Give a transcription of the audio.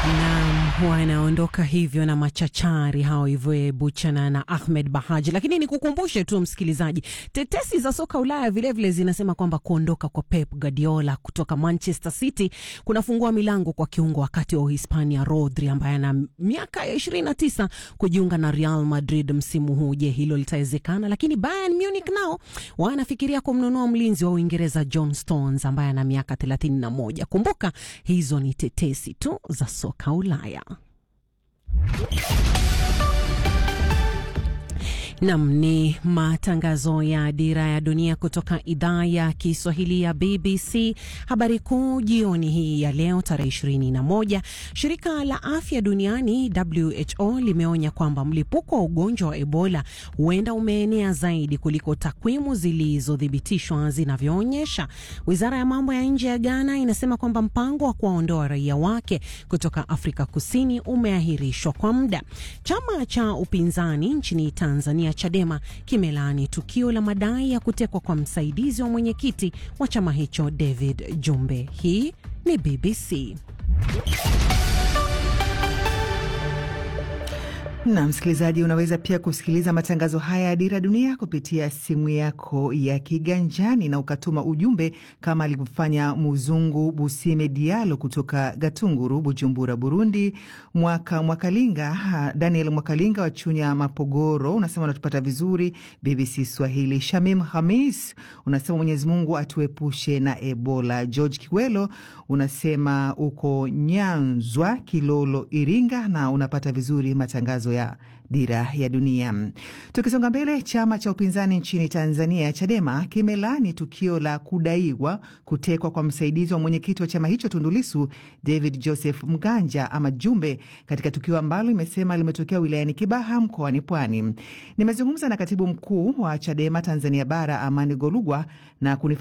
Naam, wanaondoka hivyo na machachari hao Yvonne Buchana na Ahmed Bahaji. Lakini nikukumbushe tu msikilizaji, tetesi za soka Ulaya vilevile vile zinasema kwamba kuondoka kwa Pep Guardiola kutoka Manchester City kunafungua milango kwa kiungo wakati wa Uhispania Rodri ambaye ana miaka ya 29 kujiunga na Real Madrid msimu huu. Je, hilo litawezekana? Lakini Bayern Munich nao wanafikiria kumnunua mlinzi wa Uingereza John Stones ambaye ana miaka 31. Kumbuka hizo ni tetesi tu za soka Ulaya. Nam ni matangazo ya Dira ya Dunia kutoka idhaa ya Kiswahili ya BBC. Habari kuu jioni hii ya leo tarehe 21, shirika la afya duniani WHO limeonya kwamba mlipuko wa ugonjwa wa Ebola huenda umeenea zaidi kuliko takwimu zilizothibitishwa zinavyoonyesha. Wizara ya mambo ya nje ya Ghana inasema kwamba mpango wa kuwaondoa raia wake kutoka Afrika Kusini umeahirishwa kwa muda. Chama cha upinzani nchini Tanzania Chadema kimelaani tukio la madai ya kutekwa kwa msaidizi wa mwenyekiti wa chama hicho David Jumbe. Hii ni BBC. Na msikilizaji, unaweza pia kusikiliza matangazo haya ya Dira Dunia kupitia simu yako ya kiganjani na ukatuma ujumbe kama alivyofanya Muzungu Busime Dialo kutoka Gatunguru, Bujumbura, Burundi. Mwaka Mwakalinga, Daniel Mwakalinga wa Chunya, Mapogoro, unasema unatupata vizuri BBC Swahili. Shamim Hamis unasema Mwenyezi Mungu atuepushe na Ebola. George Kiwelo unasema uko Nyanzwa, Kilolo, Iringa na unapata vizuri matangazo ya Dira ya Dunia. Tukisonga mbele, chama cha upinzani nchini Tanzania Chadema kimelani tukio la kudaiwa kutekwa kwa msaidizi wa mwenyekiti wa chama hicho Tundulisu, David Joseph Mganja ama Jumbe, katika tukio ambalo imesema limetokea wilayani Kibaha mkoani Pwani. Nimezungumza na katibu mkuu wa Chadema Tanzania Bara Amani Golugwa na